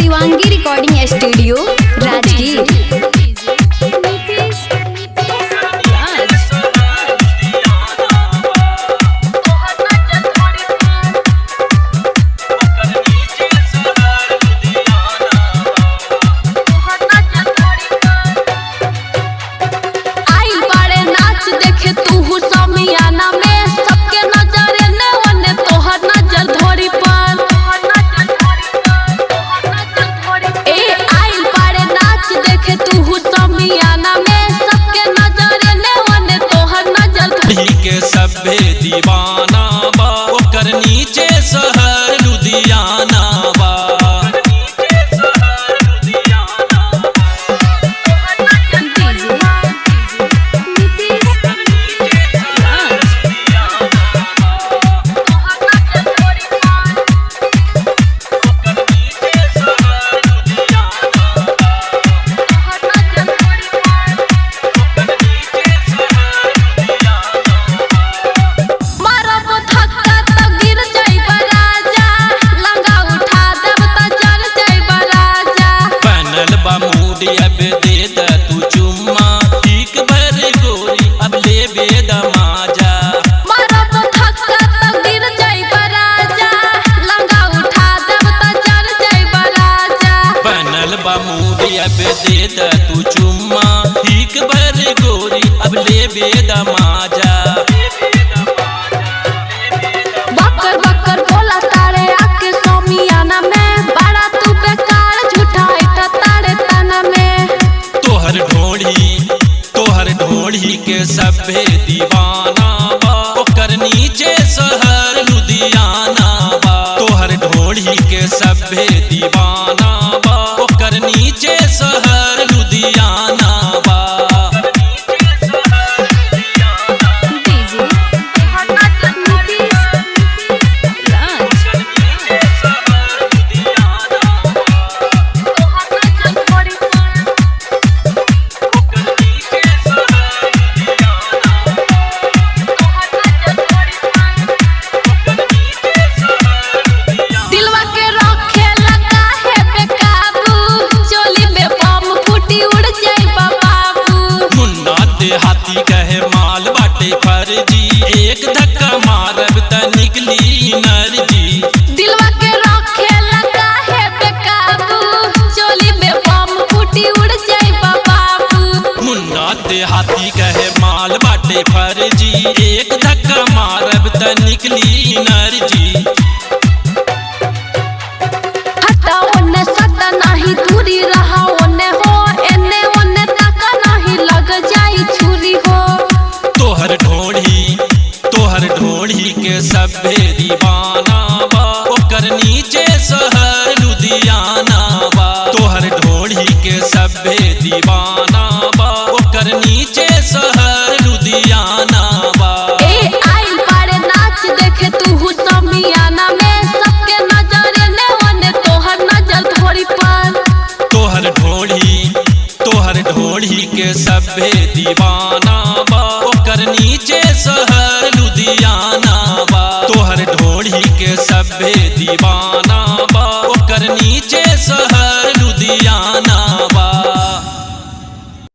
Shivangi recording studio Rajgir आइल बाड़े नाच देखे तू समियाना में सबके नजर ने ओने तोहर नजर धोरी पर ए आइल बाड़े नाच देखे तू समियाना में सबके नजर ने ओने तोहर नजर धोरी पी के सभे दीवाना बा ओकर नीचे शहर लुधियाना बा मारब धक्का त गिर जाइब राजा लंगा उठा देब त जर जाइब राजा बनल बा मूड अब दे द तू चुम्मा ठीक भर गोरी अब ले बेद माजा मारब धक्का त गिर जाइब राजा लंगा उठा देब त जर जाइब राजा बनल बा मूड अब दे द तू चुम्मा ठीक भर गोरी अब ले बेद माजा बकर बकर बोला तारे आके सोमियाना में बड़ा तू बेकार झूठा इटा तारे तना में तोहर ढोढ़ी तोहर ढोढ़ी के सभे दीवाना बा ओकर नीचे शहर लुधियाना बा तोहर ढोढ़ी के सभे दीवाना बा ओकर नीचे शहर लुधियाना बा दिलवा के रखे लगा है बेकाबू चोली में बम फूटी उड़ जाए बाबू मुन्ना देहाती कहे माल बाटे फर्जी एक धक्का मारब त निकली नरजी दिलवा के रखे लगा है बेकाबू चोली में बम फूटी उड़ जाए बाबू मुन्ना देहाती कहे माल बाटे फर्जी एक धक्का मारब त निकली नरजी हटा ओने सदा नहीं दूरी रहा ओने हो एने ओने तका नहीं लग जाई छुरी हो तोहर ढोढ़ी तोहर ढोढ़ी के सभे दीवाना बा ओकर नीचे शहर